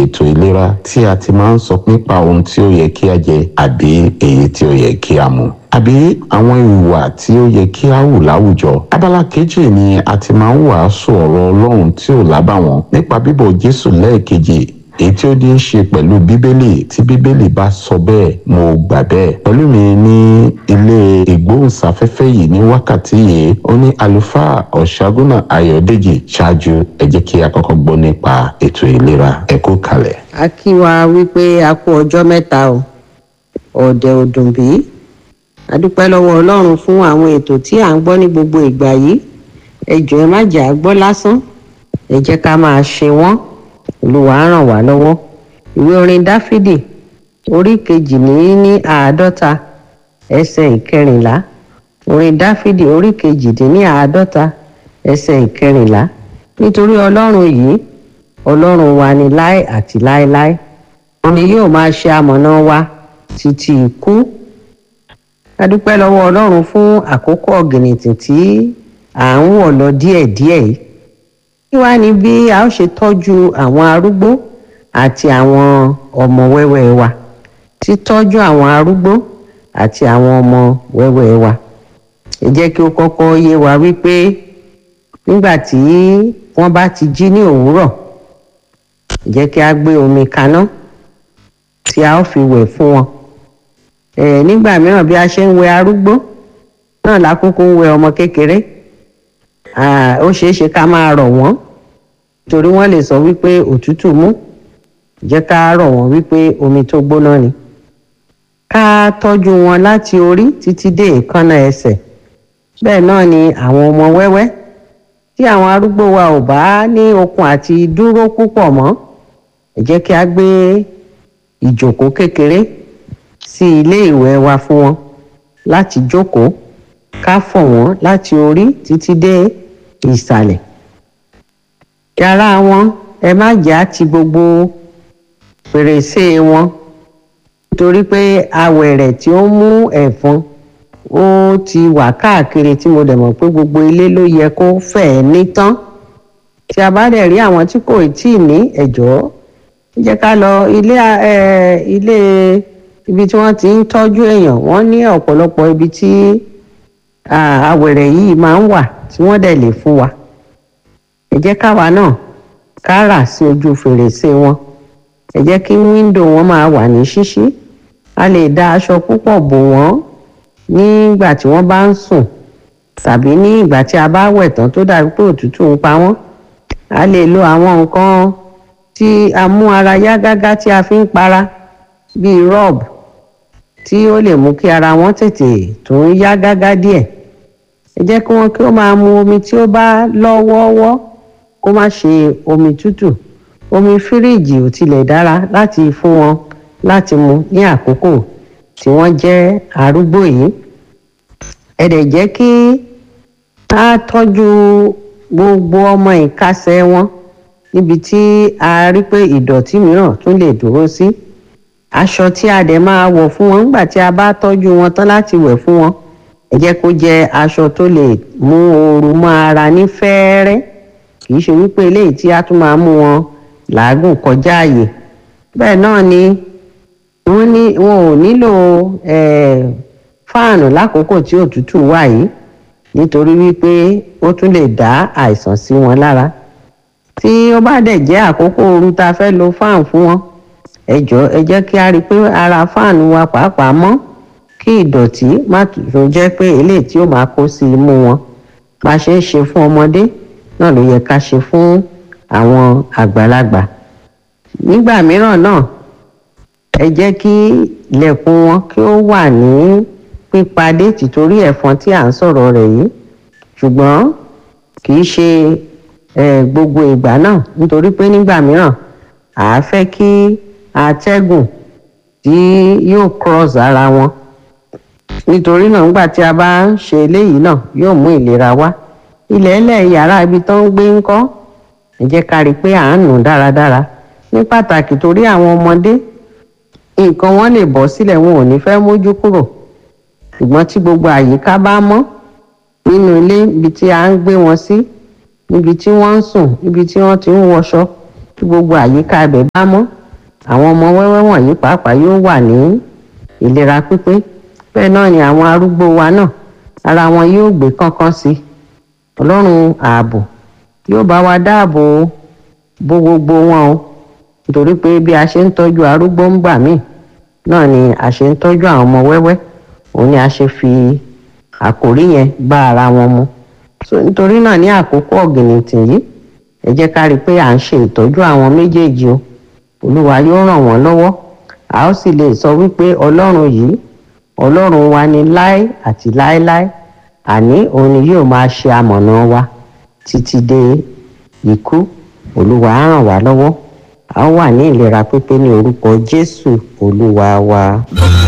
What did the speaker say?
ètò ìlera tí a ti máa ń sọ nípa ohun tí ó yẹ kí a jẹ àbí èyí tí ó yẹ kí a mu àbí àwọn ìwà tí ó yẹ kí a hù láwùjọ. abala kejì ni a ti máa ń wàásù ọ̀rọ̀ ọlọ́run tí ò lábàwọ́n nípa bíbọ̀ jésù lẹ́ẹ̀kejì èyí tí ó ní í ṣe pẹ̀lú bíbélì tí bíbélì bá sọ bẹ́ẹ̀ mo gbà bẹ́ẹ̀. pẹ̀lú mi ní ilé ìgbóhùnsáfẹ́fẹ́ yìí ní wákàtí yìí ó ní àlùfáà ọ̀ṣágúnà ayọ̀dèjì ṣáájú ẹ jẹ́ kí a kọ́kọ́ gbọ́ nípa ètò ìlera ẹ kú kalẹ̀. a kí wa wípé a kú ọjọ́ mẹ́ta o ọ̀dẹ̀ ọdún bí a dúpẹ́ lọ́wọ́ ọlọ́run fún àwọn ètò tí à ń gbọ́ ní gbogbo ìgbà yìí ẹ jọ̀ọ́ ẹ má jà á gbọ́ lásán ẹ jẹ́ ká máa ṣe wọ́n olúwa á ràn wá lọ́wọ́ ìwé orin dáfídì orí kejì ní ní àádọ́ta ẹsẹ̀ ìkẹrìnlá orin dáfídì orí kejì dín ní àádọ́ta ẹsẹ̀ ìkẹrìnlá nítorí ọlọ́run yìí ọlọ́run wa ni láé àti láéláé òun ni yóò máa ṣe amọ̀nà wa títí ikú a dúpẹ́ lọ́wọ́ ọlọ́run fún àkókò ọ̀gìnìtìn tí à ń wọ̀ lọ díẹ̀díẹ̀ yìí kí wá ní bí a ó ṣe tọ́jú àwọn arúgbó àti àwọn ọmọ wẹ́wẹ́ wa títọ́jú àwọn arúgbó àti àwọn ọmọ wẹ́wẹ́ wa ẹ jẹ́ kí ó kọ́kọ́ yé wa wípé nígbà tí wọ́n bá ti jí ní òwúrọ̀ ẹ jẹ́ kí a gbé omi kaná tí a ó fi wẹ̀ fún wọn ẹ nígbà mìíràn bí a ṣe ń wẹ arúgbó náà lákòókò ń wẹ ọmọ kékeré ó ṣeé ṣe ká máa rọ̀ wọ́n torí wọ́n lè sọ wípé òtútù mú jẹ́ ká rọ̀ wọ́n wípé omi tó gbóná ni ká tọ́jú wọn láti orí títí dé èékánná ẹsẹ̀ bẹ́ẹ̀ náà ni àwọn ọmọ wẹ́wẹ́ tí àwọn arúgbó wa ò bá ní okun àti dúró púpọ̀ mọ́ ẹ jẹ́ kí a gbé ìjòkó kékeré sí ilé ìwẹ̀ wa fún wọn láti jókòó ká fọ̀ wọ́n láti orí títí dé ìsàlẹ̀ yàrá wọn ẹ má jà ti gbogbo fèrèsé wọn nítorí pé awẹ̀rẹ̀ tí ó mú ẹ̀fọn ó ti wà káàkiri tí mo dẹ̀ mọ̀ pé gbogbo ilé ló yẹ kó fẹ̀ẹ́ ní tán tí a bá dẹ̀ rí àwọn tí kò tí ì ní ẹ̀jọ́ jẹ́ ká lọ ilé ilé ibi tí wọ́n ti ń tọ́jú èèyàn wọ́n ní ọ̀pọ̀lọpọ̀ ibi tí awẹ̀rẹ̀ yìí máa ń wà tí wọ́n dẹ̀ lè fún wa ẹ jẹ́ káwa náà ká rà sí ojú fèrèsé wọn ẹ jẹ́ kí wíńdò wọn máa wà ní ṣíṣí a lè da aṣọ púpọ̀ bò wọ́n nígbà tí wọ́n bá ń sùn tàbí ní ìgbà tí a bá wẹ̀ tán tó dàbí pé òtútù ń pa wọ́n a lè lo àwọn nǹkan tí a mú ara yá gágá tí a fi ń para bíi rọ́ọ̀bù tí ó lè mú kí ara wọn tètè tún yá gágá díẹ̀ ẹ jẹ́ kí wọ́n kí ó máa mu omi tí ó bá lọ́wọ́ọ́wọ́ kó má ṣe omi tútù omi fíríìjì ò tilẹ̀ dára láti fún wọn láti mu ní àkókò tí wọ́n jẹ́ arúgbó yìí ẹ dẹ̀ jẹ́ kí a tọ́jú gbogbo ọmọ ìkásẹ̀ wọn níbi tí a rí pé ìdọ̀tí mìíràn tún lè dúró sí aṣọ tí a dẹ̀ máa wọ̀ fún wọn nígbà tí a bá tọ́jú wọn tán láti wẹ̀ fún wọn ẹ jẹ́ kó jẹ́ aṣọ tó lè mú ooru mọ́ ara ní fẹ́ẹ́rẹ́ kì í ṣe wípé eléyìí tí a tún máa mú wọn làágùn kọjá àyè bẹ́ẹ̀ náà ni wọ́n ní wọn ò nílò fáànù lákòókò tí òtútù wà yìí nítorí wípé ó tún lè dá àìsàn sí wọn lára tí ó bá dẹ̀ jẹ́ àkókò ooru tá a fẹ́ lo fáànù fún wọn ẹ jọ̀ọ́ ẹ jẹ́ kí a rí i pé ara fáànù wa pàápàá mọ́ kí ìdọ̀tí má tún jẹ́ pé eléyìí tí ó máa kó sí imú wọn bá a ṣe ń ṣe fún ọmọdé náà ló yẹ ká ṣe fún àwọn àgbàlagbà nígbà mìíràn náà ẹ jẹ́ kí ilẹ̀kùn wọn kí ó wà ní pípadé tìtorí ẹ̀fọn tí à ń sọ̀rọ̀ rẹ̀ yìí ṣùgbọ́n kì í ṣe gbogbo ìgbà náà nítorí pé nígbà mìíràn à á fẹ́ kí atẹ́gùn tí yóò cross ara wọn nítorí náà nígbà tí a bá ń ṣe eléyìí náà yóò mú ìlera wá ilẹ̀ ẹlẹ̀ yàrá ibi tó ń gbé ń kọ́ ẹ jẹ́ ká rí i pé à ń nù dáradára ní pàtàkì torí àwọn ọmọdé nǹkan wọn lè bọ́ sílẹ̀ wọn ò ní fẹ́ mójú kúrò ṣùgbọ́n tí gbogbo àyíká bá mọ́ nínú ilé ibi tí a ń gbé wọn sí níbi tí wọ́n ń sùn níbi tí wọ́n ti ń wọṣọ tí gbogbo àyíká ibẹ̀ bá mọ́ àwọn ọmọ wẹ́wẹ́ wọ̀nyí pàápàá yóò wà ní ìlera pípé bẹ́ẹ̀ náà ni àwọn arúgbó wa náà ara wọn yóò gbé kánkán sí ọlọ́run ààbò yóò bá wa dáàbò bo gbogbo wọn o nítorí pé bí a ṣe ń tọ́jú arúgbó ń gbà míì náà ni a ṣe ń tọ́jú àwọn ọmọ wẹ́wẹ́ òun ni a ṣe fi àkòrí yẹn bá ara wọn mu so nítorí náà ní àkókò ọ̀gìnìtì yìí ẹ jẹ́ ká rí i pé à ń ṣe ìtọ́jú àwọn méjèèjì o olúwa yóò ràn wọ́n lọ́wọ́ a ó sì lè sọ wípé ọlọ́run yìí ọlọ́run wa ni láé àti láéláé àní òun ni yóò máa ṣe amọ̀nà wa títí dé ikú olúwa á ràn wá lọ́wọ́ a ó wà ní ìlera pípé ní orúkọ jésù olúwa wa.